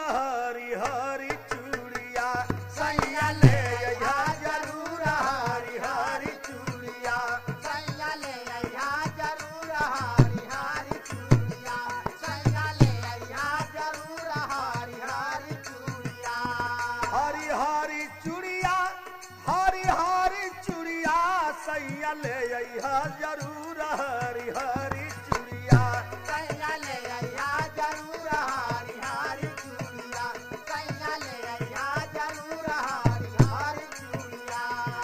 हरी हरी चूड़िया सैया ले अइहा जरूर हरी हरी चूड़िया सैया ले अइहा जरूर हारी हारी चूड़िया सैया ले अइहा जरूर हारी हारी चूड़िया हरी हरी चूड़िया हरी हरी चूड़िया सैया ले अइहा जरूर हरी हरी चूड़िया सैया ले अइहा जरूर हारी हारी चूड़िया सैया ले अइहा जरूर हारी हारी चूड़िया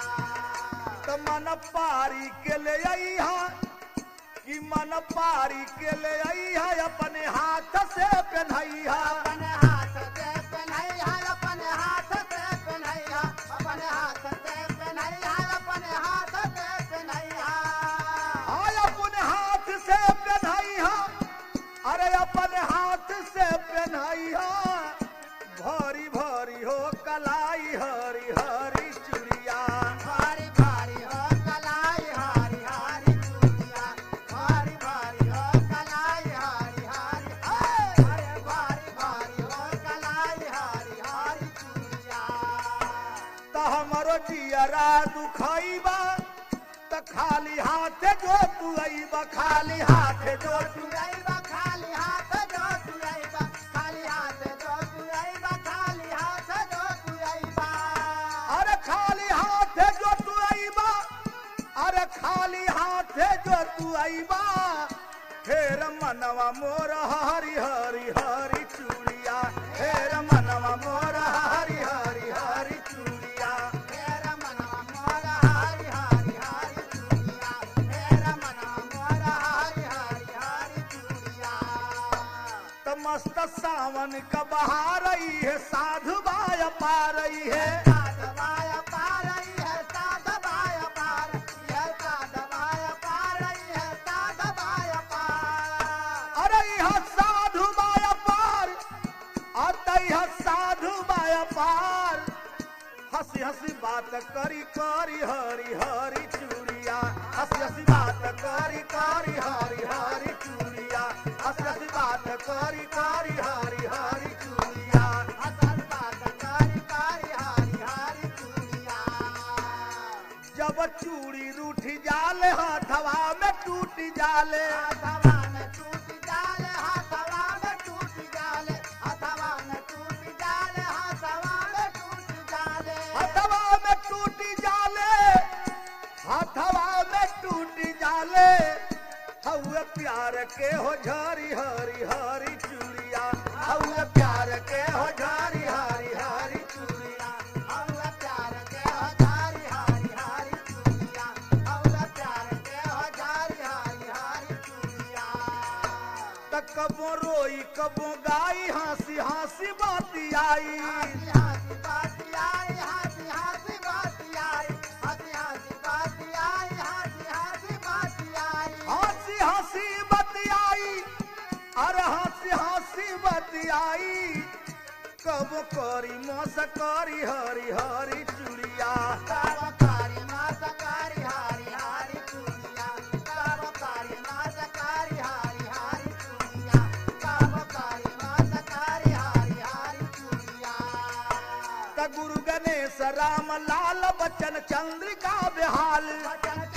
त मन पारी के ले अइहा कि मन पारी के ले अइहा अपने हाथ से पहनइहा अपने हाथ से पहनैया अपने हाथ से पहनैया अपने हाथ से पहनैया अपने हाथ से पहनैया आय अपने हाथ से पहनइहा अरे अपने हाथ से पहनइहा भारी भारी हो कलाई हरी हरी चूड़िया भारी भारी हो कलाई हारी हारी चूड़िया भारी भारी हो कलाई हारी हारी अरे भारी भारी हो कलाई हारी हारी चूड़िया त हमरो जियरा दुखइबा त खाली हाथे जो तू अइबा खाली हाथे जो तू तुरैबा खाली हाथ जो तुरैबा खाली हाथ जो तुरैबा खाली हाथ जो तुरैबा अरे खाली हाथे जो तू अइबा अरे खाली हाथे जो तू अइबा फेर मनवा मोर हरी हरी हरी चूड़िया फेर मनवा मोर हरी हरी हरी चूड़िया मेरा मनवा मोरा हारी हारी हारी चूड़िया मेरा मनवा मोरा हारी हारी हारी चूड़िया त मस्त सावन का बहार रही है साधु बाया पा रही है साधवाया पार रही है साधवाया पार यह साधवाया पार रही है साधवाया पार अरे यह साधु बाया पार आता यह साधु बाया पार हंसी हंसी बात करी करी हरी हरी चूड़िया हंसी हंसी बात करी करी हरी हरी चूड़िया हंसी हंसी बात करी करी हरी हरी चूड़िया असल बात कारी कारी हारी हारी चूड़िया जब चूड़ी रूठी जाले हाथवा में टूटी जाले हाथवा में टूट जाले हाथवा में टूट जाले हाथवा में टूट जाले हाथवा में टूट जाले हथवा में टूटी जाले हथवा में टूटी जाले हउए प्यार के हो झरी हरी हरी चूड़िया हउए प्यार के हो झरी हरी हरी चूड़िया औला प्यार के हजारी हारी हारी चूड़िया औला प्यार के हजारी हारी हारी चूड़िया त कबो रोई कबो गाई हंसी हंसी बाती आई हाथी हाथी बाती आई हाथी हाथी बाती आई हाथी हाथी बाती आई हाथी हाथी बाती आई हंसी हंसी बतियाई अरे हंसी हंसी बतियाई कब करी मस करी हरी हरी चूड़िया कारोकारी माता कारी हारी हारी चूड़िया कारोकारी माता कारी हारी हारी चूड़िया कारोकारी माता कारी हारी हारी चूड़िया त गुरु गणेश राम लाल बच्चन चंद्रिका बेहाल बचन